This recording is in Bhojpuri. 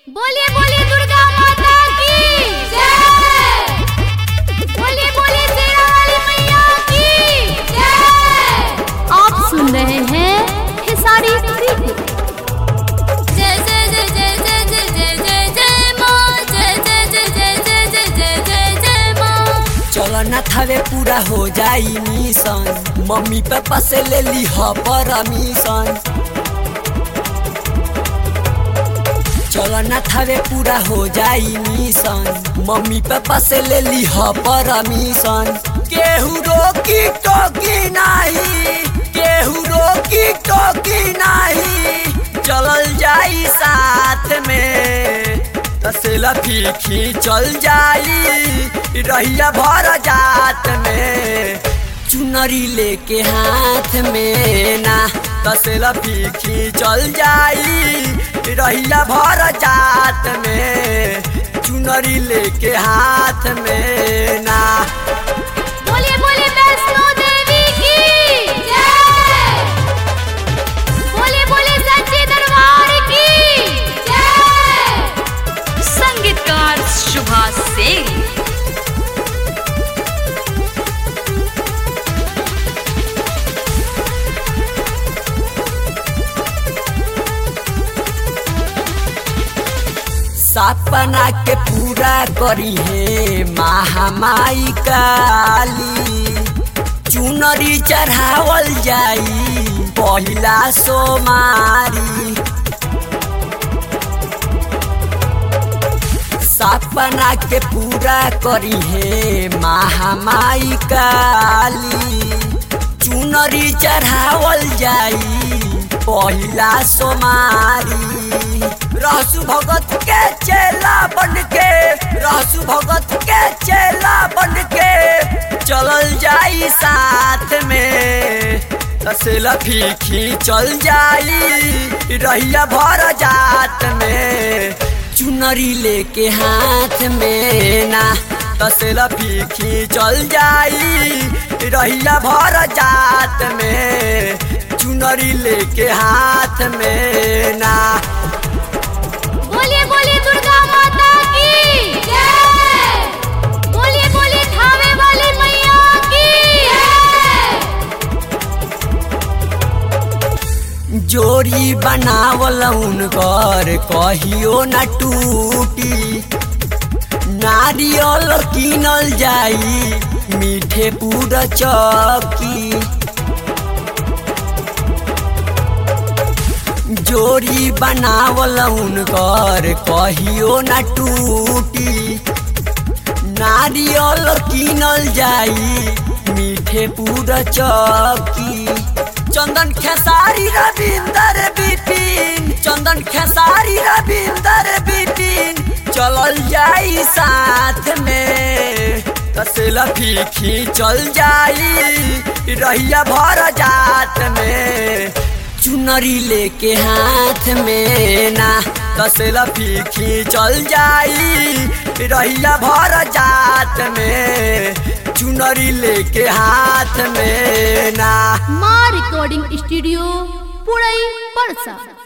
बोलिए बोलिए दुर्गा माता की जय बोलिए बोलिए शेरा वाली मैया की जय आप सुन रहे हैं खेसारी थ्री जय जय जय जय जय जय जय जय जय माँ जय जय जय जय जय जय जय जय जय माँ चलो ना थावे पूरा हो जाई मिशन मम्मी पापा से ले ली ह परमिशन चलो ना थावे पूरा हो जाई मिशन मम्मी पापा से ले ली ह परमिशन केहू रोकी टोकी नाही केहू रोकी टोकी नाही चलल जाई साथ में तसेला फीखी चल जाई रहिया भर जात में चुनरी लेके हाथ में ना तसेला फीखी चल जाई रहिया भर जात में चुनरी लेके हाथ में ना बोलिए बोलिए वैष्णो देवी की जय बोलिए बोलिए सच्चे दरबार की जय संगीतकार शुभा सिंह सपना के पूरा करी है महामाई काली चुनरी चढ़ावल जाई पहिला सोमारी सपना के पूरा करी है महामाई काली चुनरी चढ़ावल जाई पहिला सोमारी रहसु भगत के चेला बन के रहसु भगत के चेला बन के चलल जाई साथ में तसेला फीखी चल जाई रहिया भर जात में चुनरी लेके हाथ में ना तसेला फीखी चल जाई रहिया भर जात में चुनरी लेके हाथ में ना बोलिए बोलिए दुर्गा माता की जय बोलिए बोलिए थावे वाली मैया की जय जोड़ी बनावल उनकर कहियो न टूटी नारियल किनल जाई मीठे पूरा चौकी जोड़ी बनावल उनकर कहियो न टूटी नारियल किनल जाई मीठे पूरा चौकी चंदन खेसारी रविंदर बिपिन चंदन खेसारी रविंदर बिपिन चलल जाई साथ में तसेला फीखी चल जाई रहिया भर जात में चुनरी लेके हाथ में ना तसेला फीखी चल जाई रहिया भर जात में चुनरी लेके हाथ में ना माँ रिकॉर्डिंग स्टूडियो पुड़ई परसा